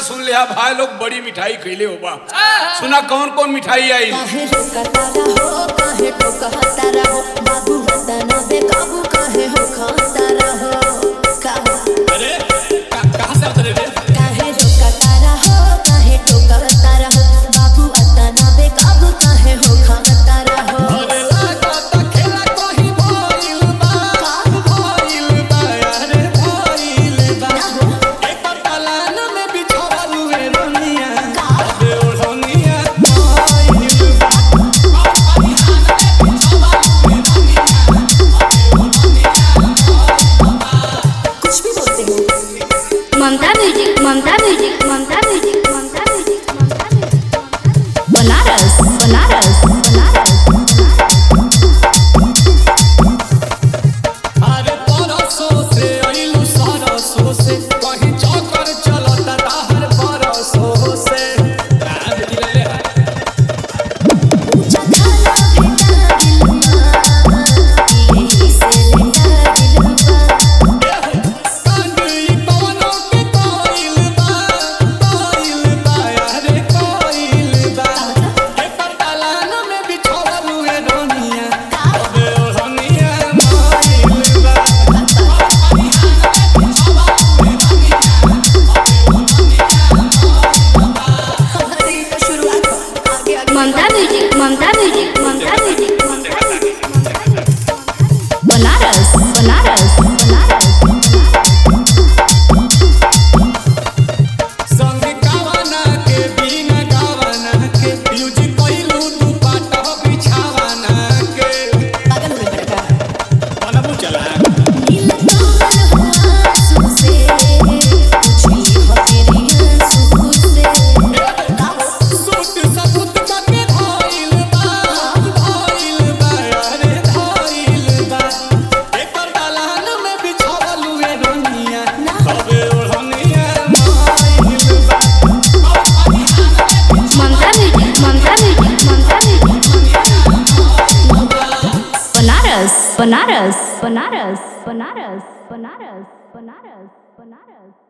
सुन लिया भाई लोग बड़ी मिठाई खैले हो बा सुना कौन कौन मिठाई आई काहे रोकतारा हो काहे टोकतारा हो बाबू वतन बेकाबू काहे हो खातारा हो काहे अरे कहाँ से उतरे रे काहे रोकतारा हो काहे टोकतारा हो बाबू वतन बेकाबू काहे हो खातारा हो अरे लागा ता खेला कहीं भइल बा भइल बा अरे भइल बा एक पलान में बिछावल हुए रनिया अबे ओढ़निया भइल बा कुछ भी बोलते हो Mamta music Mamta music Mamta music Mamta music Mamta music Banaras Banaras Banaras अरे परसों से अइलू सरसों से कहीं चक्कर चलता ताहर परसों से आ दिले ले जखाना भेटा दिलवा यही से लेटा दिलवा कांडी पवनों के कोइल बा कोइल बा अरे कोइल बा ए पतालान में बिछावल हुए रोनिया अबे ओढ़निया मोइल बा हमारी तो शुरुआत हो आगे आगे Mamta music Mamta music Mamta music Mamta music Banaras Banaras Banaras संग गावना के बिना गावना के यूज कइलू तू पाटा बिछावना के पागल हो गए बड़का मनबू चला नील कमल हुआ आंसू से तुझी हो तेरी आंसू से सूट सबूत करके धइल बा धइल बा अरे धइल बा एक दलान में बिछावल हुए रोनिया सबे ओढ़निया मोइल बा Mamta music Mamta music Mamta music Banaras Banaras Banaras Banaras Banaras Banaras Banaras